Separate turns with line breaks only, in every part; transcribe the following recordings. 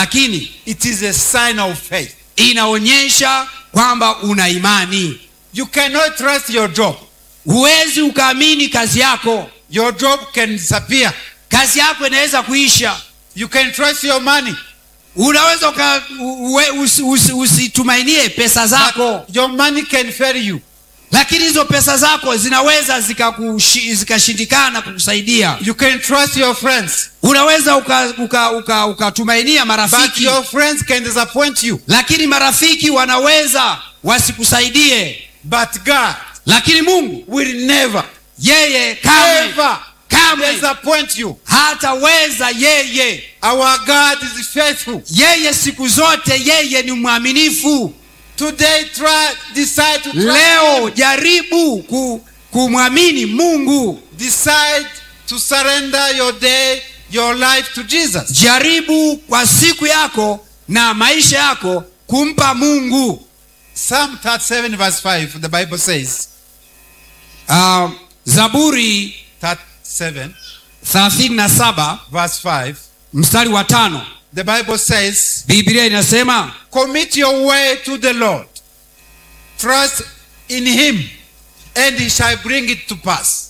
lakini
it is a sign of faith.
inaonyesha kwamba una imani
You cannot trust your job.
huwezi ukaamini kazi yako
Your job can disappear.
kazi yako inaweza kuisha
You can trust your money.
unaweza uka, uwe, usi, usi, usitumainie pesa zako
But your money can fail you.
lakini hizo pesa zako zinaweza zikakushi- zikashindikana kukusaidia
You can trust your friends.
unaweza ukatumainia uka, uka, ukatumainia
But
marafiki
your friends can disappoint you.
lakini marafiki wanaweza wasikusaidie
But God
lakini mungu
will never,
yeye kamwe
ever
kamwe
disappoint you.
hataweza yeye
Our God is faithful.
yeye siku zote yeye ni mwaminifu
Today, try, decide to trust
leo
Him.
jaribu ku, kumwamini mungu
Decide to surrender your day, your life to Jesus.
jaribu kwa siku yako na maisha yako kumpa mungu
Psalm 37, verse 5, the Bible says,
uh, zaburi
37,
37
verse 5,
mstari wa tano
the Bible says,
biblia inasema
Commit your way to the Lord. Trust in Him, and He shall bring it to pass.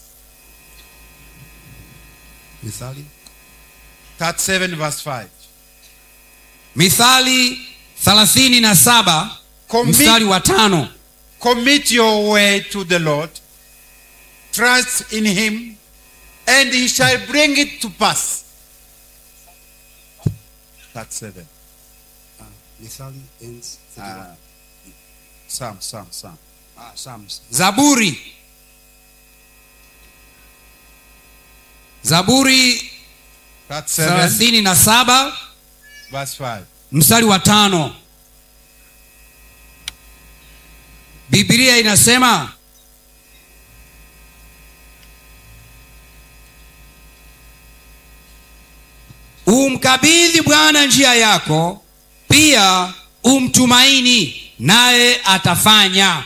37, verse 5.
mithali 37 mstari
Commit,
wa tano
commit your way to the Lord. Trust in Him, and He shall bring it to pass. That's seven. Uh, Psalm, Psalm, Psalm.
zaburi zaburi
That's seven,
37
verse 5.
mstari wa tano biblia inasema umkabidhi bwana njia yako pia umtumaini naye atafanya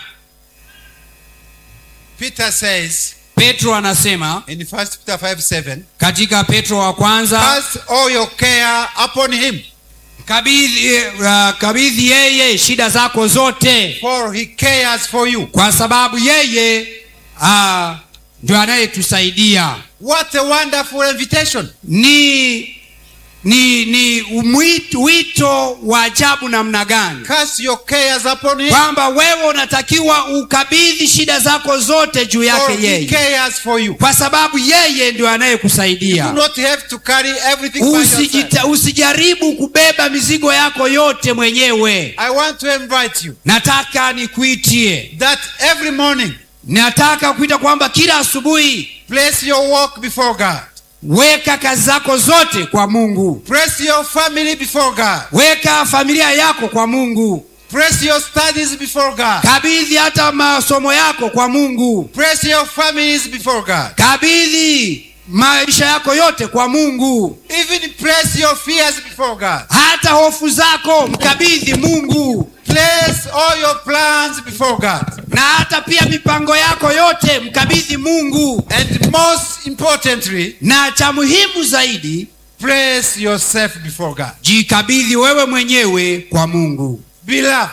Peter says
petro anasema
in 1 Peter 5 7,
katika petro wa kwanza
Cast all your care upon him,
kabidhi, uh, kabidhi yeye shida zako zote
for he cares for you.
kwa sababu yeye uh, ndio anayetusaidia
What a wonderful invitation.
ni ni ni mwito, wito wa ajabu namna gani
Cast your cares upon him,
kwamba wewe unatakiwa ukabidhi shida zako zote juu
for
yake
he
yeye
cares for you.
kwa sababu yeye ndio
You do
anayekusaidia
not have to carry everything by yourself.
Usijita, usijaribu kubeba mizigo yako yote mwenyewe
I want to invite you
nataka nikuitie
that every morning,
nataka kuita kwamba kila asubuhi
place your work before God.
weka kazi zako zote kwa mungu
Place your family before God.
weka familia yako kwa mungu
Place your studies before God.
kabidhi hata masomo yako kwa mungu
Place your families before God.
kabidhi maisha yako yote kwa mungu
Even place your fears before God.
hata hofu zako mkabidhi mungu
Place all your plans before God.
na hata pia mipango yako yote mkabidhi mungu
And most importantly,
na cha muhimu zaidi
place yourself before God.
jikabidhi wewe mwenyewe kwa mungu
Beloved,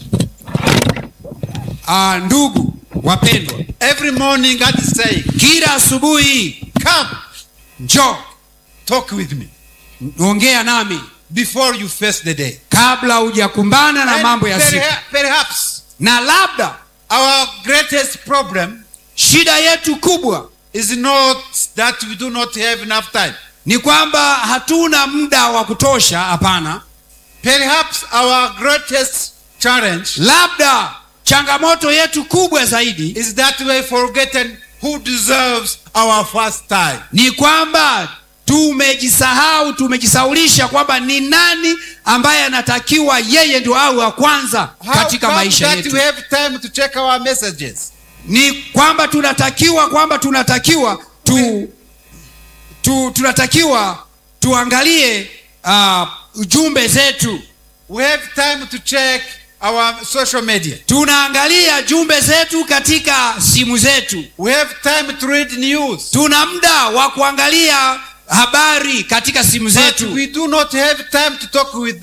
ah, ndugu wapendwa
every morning God is saying,
kila asubuhi
Come,
njoo
talk with me
ongea nami
before you face the day.
kabla hujakumbana na
And
mambo ya siku
perha- perhaps
na labda
our greatest problem
shida yetu kubwa
is not that we do not have enough time.
ni kwamba hatuna muda wa kutosha hapana
Perhaps our greatest challenge
labda changamoto yetu kubwa zaidi
is that we have forgotten who deserves our first time.
ni kwamba tumejisahau tumejisaulisha kwamba ni nani ambaye anatakiwa yeye ndio awe wa kwanza
How
katika
come
maisha
that
yetu
we have time to check our messages?
ni kwamba tunatakiwa kwamba tunatakiwa tu, tu tunatakiwa tuangalie uh, ujumbe zetu
We have time to check our social media.
tunaangalia jumbe zetu katika simu zetu
We have time to read news.
tuna muda wa kuangalia habari katika simu
But
zetu
we do not have time to talk with